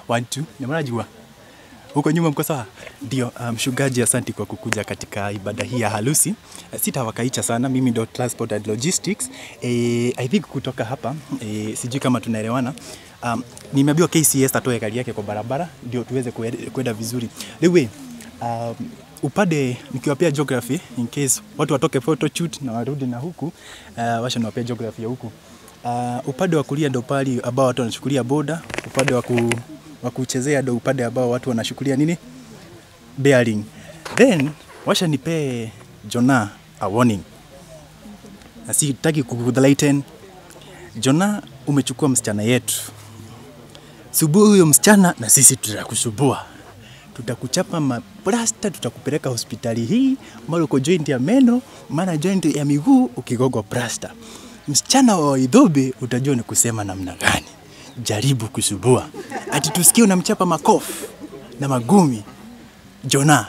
One, two. Nyamara huko nyuma mko sawa? Ndio. Mshugaji, um, asanti kwa kukuja katika ibada hii ya harusi. Sitawakaicha sana, mimi ndo Transport and Logistics. E, I think kutoka hapa e, sijui kama tunaelewana. Um, nimeambiwa KCS atoe gari yake kwa barabara ndio tuweze kwenda vizuri. Lewe, um, upande nikiwapea geography in case watu watoke photoshoot na warudi na huku uh, washa niwapea geography ya huku uh, upande wa kulia ndo pali ambao watu wanachukulia boda, upande wa ku, wa kuchezea ndo upande ambao watu wanashukulia nini bearing. Then washa nipee Jona a warning, na sitaki kukudhaliten. Jona, umechukua msichana yetu, subuhi huyo msichana na sisi tutakusubua tutakuchapa maplasta, tutakupeleka hospitali hii, mara uko joint ya meno, mara joint ya miguu, ukigogwa plasta. Msichana wa Waidhobe utajua ni kusema namna gani. Jaribu kusubua, ati tusikie unamchapa makofi na magumi. Jona,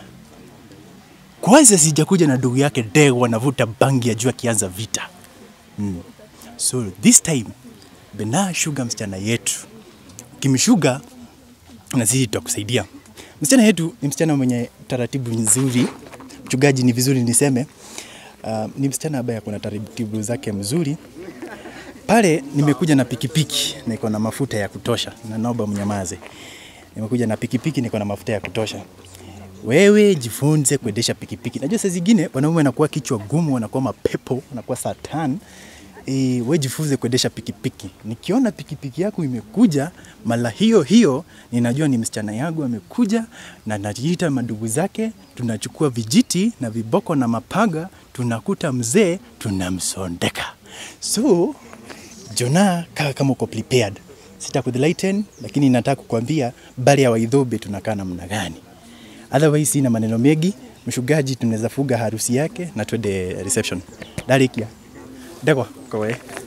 kwanza sijakuja na ndugu yake Dego wanavuta bangi ya juu akianza vita mm. So this time Bena shuga msichana yetu, kimshuga na sisi tutakusaidia. Msichana yetu ni msichana mwenye taratibu nzuri. Mchungaji, ni vizuri niseme uh, ni msichana ambaye ako na taratibu zake mzuri. Pale nimekuja na pikipiki na iko na mafuta ya kutosha, na naomba mnyamaze. Nimekuja na pikipiki niko na mafuta ya kutosha. Wewe jifunze kuendesha pikipiki. Najua saa zingine wanaume wanakuwa kichwa gumu, wanakuwa mapepo, wanakuwa satan. E, we jifunze kuendesha pikipiki. Nikiona pikipiki yako imekuja mara hiyo hiyo, ninajua ni msichana yangu amekuja, na najiita mandugu zake, tunachukua vijiti na viboko na mapaga, tunakuta mzee, tunamsondeka. So Jona, kaa kama uko prepared. Sitakudhaliten, lakini nataka kukwambia bali ya Waidhobe tunakaa namna gani. Otherwise sina maneno mengi. Mshugaji, tunaweza fuga harusi yake na twende reception. Darikia. Ndegwa, kowe.